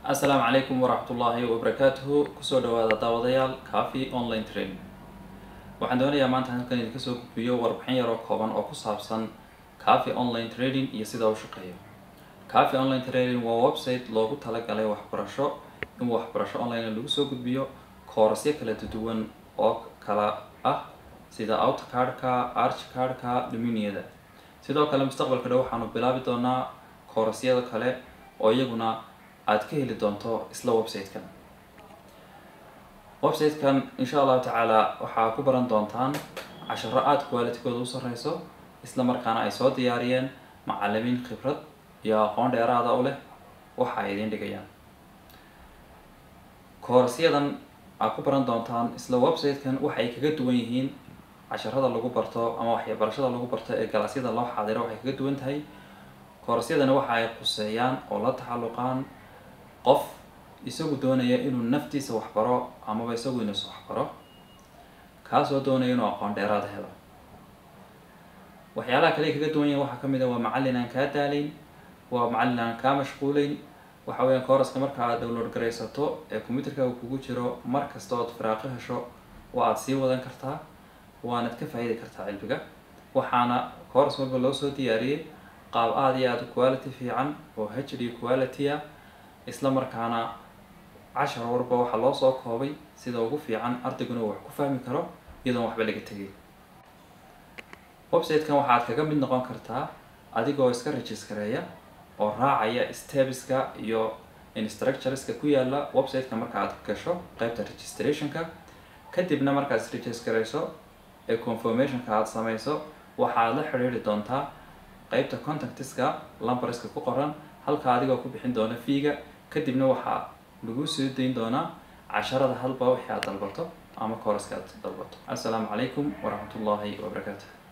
asalaamu calaykum waraxmatullaahi wabarakaatuhu kusoo dhawaada daawadayaal cafi online training waxaan doonayaa maanta halkan idinka soo gudbiyo warbixin yaroo kooban oo ku saabsan cafi online trading iyo sida u shaqeeyo cafi online trading waa website loogu talagalay waxbarasho in waxbarasho online lagu soo gudbiyo koorasyo kala duwan oo kala ah sida autocardka archcardka dominiyada sidoo kale mustaqbalka dhow waxaanu bilaabi doonaa koorasyada kale oo iyaguna aada ka heli doonto isla website-kan website-kan insha allahu tacaala waxaa ku baran doontaan casharo aada qualitygooda u sareyso isla markaana ay soo diyaariyeen macalimiin khibrad iyo aqoon dheeraada u leh waxa ay idiin dhigayaan koorasyadan aad ku baran doontaan isla website-kan waxay kaga duwan yihiin casharada lagu barto ama waxbarashada lagu barto ee galaasyada loo xaadiro waxay kaga duwan tahay koorasyadani waxa ay quseeyaan oo la taxalluqaan qof isagu doonaya inuu naftiisa waxbaro amaba isagu inus waxbaro kaasoo doonaya inuu aqoon dheeraad helo waxyaalaha kale kaga duwan yahin waxaa kamid a waa macallin aan kaa daalayn waa macallin aan kaa mashquulayn waxa weeyaan kooraska marka aad download garaysato ee computerkaaga kugu jiro mar kasta ood firaaqo hesho waa aada sii wadan kartaa waanad ka faa-iidi kartaa cilmiga waxaana kooras walba loo soo diyaariyey qaab aada iyo aada quality fiican oo h d quality a isla markaana cashar warba waxaa loo soo koobay sida ugu fiican ardayguna wax ku fahmi karo iyadoon waxba laga tegay website-kan waxaad kaga mid noqon kartaa adigoo iska registareeya oo raacaya stebiska iyo instructureska ku yaala website-ka marka aad gasho qeybta registrationka kadibna markaad is registreyso ee confirmationka aada sameyso waxaad la xidhiiri doontaa qeybta contactiska lambarska ku qoran halka adigoo ku bixin doona fiiga kadibna waxaa lagu soo dayn doonaa casharada halba wixii aad dalbato ama kooraska aad dalbato assalaamu calaykum waraxmatullaahi wabarakaatu